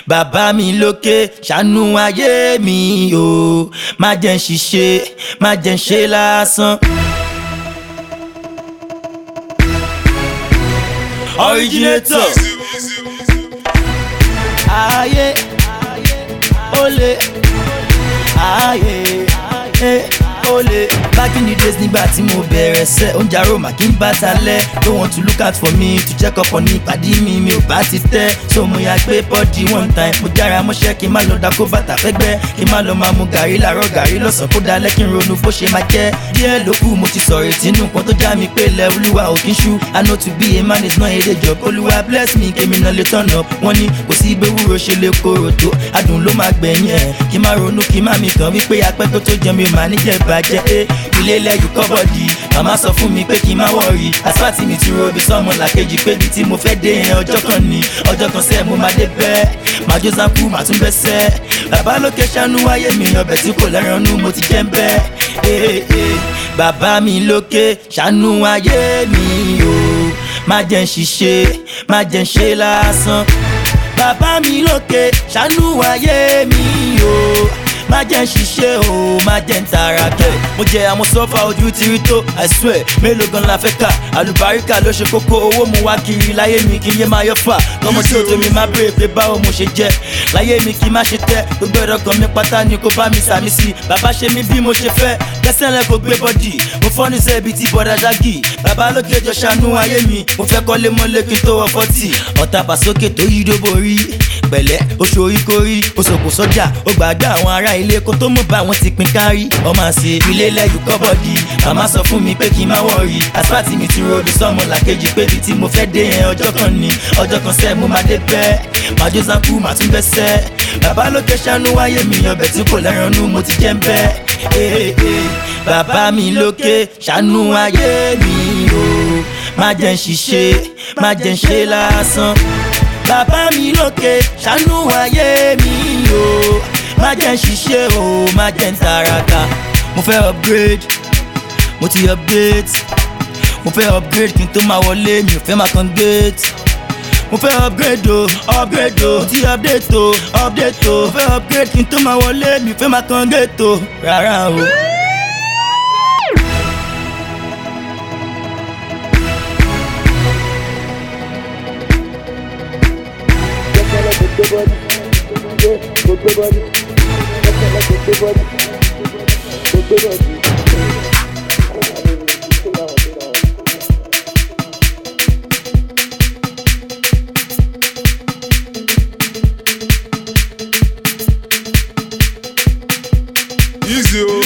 bàbá mi lókè ṣàánú ayé mi o má jẹ́ ń ṣiṣẹ́ má jẹ́ ń ṣe lásán. originator ayé olè ayé olè. back in the days nígbà tí mo bẹ̀rẹ̀ sẹ́ oúnjẹ aroma kí n bá ta lẹ̀ no want to look out for me to check up on me pàdé mi mi ò bá ti tẹ́ so mo yà gbé bọ́dì one time mo jára mọ́ṣẹ́ kí n má lọ dákó bàtà fẹ́gbẹ́ kí n má lọ máa mu gàrí làárọ̀ gàrí lọ́sàn kó dalẹ́ kí n ronú bó ṣe máa jẹ́ díẹ̀ ló kù mo ti sọ̀rọ̀ ìtinú kan tó já mi pé ilẹ̀ olúwa ò kí n ṣú i know to be a man is not a day job olúwa bless me kémi náà lè turn up wọ́n ní kò sí ibẹ̀ wúro ṣe lè korò tó adùn ló máa gbẹ̀yìn ẹ̀ kí n má ronú kí n má mi kàn wípé apẹ́ tó tó jẹun mi ò máa níjẹ̀ bàjẹ́ ẹ́ ilé lẹ́yìn kọ́bọ̀dì màmá sọ fún mi pé kí n má wọ̀rì asfáàtì mi ti ro ibi sọ́mọ làkejì pé ibi tí mo fẹ́ dé yẹn ọjọ́ kan ni ọjọ́ kan sẹ́ẹ̀ mo máa dé bẹ́ẹ̀ màá jó sáńkú màá tún bẹ́ sẹ́ bàbá lókè ṣàánú wáyé mi ọbẹ̀ tí kò lẹ́ran nú mo ti jẹ́ ń bẹ́ ee bàbá mi lókè ṣàánú wáyé mi o má jẹ́ ń ṣiṣẹ́ má jẹ́ ń ṣe lásán bàbá mi lókè ṣàánú wáyé mi o má jẹ́ ń ṣiṣẹ́ o má jẹ́ ń tara kẹ́. mo jẹ àwọn sọ́fà ojú ti rí tó i swear mélòó gan la fẹ́ kà àlùbáríkà ló ṣe kókó owó mu wá kiri láyé mi kí n yé máa yọ fà kọ́mọ tí òtò mi máa bèrè pé báwo mo ṣe jẹ́ láyé mi kí n má ṣe tẹ́ gbogbo ẹ̀rọ kan mi pátá ni kò bá mi sàmì sí bàbá ṣe mí bí mo ṣe fẹ́ kẹsẹ̀ lẹ kò gbé bọ́dì mo fọ́ ní sẹ́ẹ̀bì tí bọ́dà jágì bàbá lókè jọ ṣàánú ayé mi mo fẹ́ kọ́lé mọ́lé kí n tó wọ fọ́tì ọ̀tá bàsókè tó yí dóbò rí pẹ̀lẹ́ oṣù oríkorí oṣòkò sọ́jà ó gbàgbé àwọn ará ilé kó tó mọ̀ bá wọn ti pin kárí ọmọ àṣẹ ilé lẹ́yìn kọ́bọ̀dì màmá sọ fún mi pé kí n má wọ̀rì asfáàtì mi ti ròdù sọ́mọ làkejì pé ibi tí mo fẹ́ dé yẹn ọjọ́ kan ni ọjọ́ kan sẹ́ mo máa dé bẹ́ẹ̀ màá jó sáńkú màá tún bẹ́ sẹ́ bàbá lókè ṣàánú wáyé mi ọbẹ̀ tí kò lẹ́ran nú mo ti jẹ́ ń bẹ́ bàbá mi lókè ṣàánú ayé mi o má jẹ́ ń ṣiṣẹ́ má jẹ́ ń ṣe lásán bàbá mi lókè ṣàánú ayé mi o má jẹ́ ń ṣiṣẹ́ o má jẹ́ ń taraka mo fẹ́ upgrade mo ti update mo fẹ́ upgrade kí n tó máa wọlé mi ò fẹ́ máa kan gate mo fẹ́ upgrade o upgrade o mo ti update o update o mo fẹ́ upgrade kí n tó máa wọlé mi ò fẹ́ máa kan gate o rárá o. Easy o.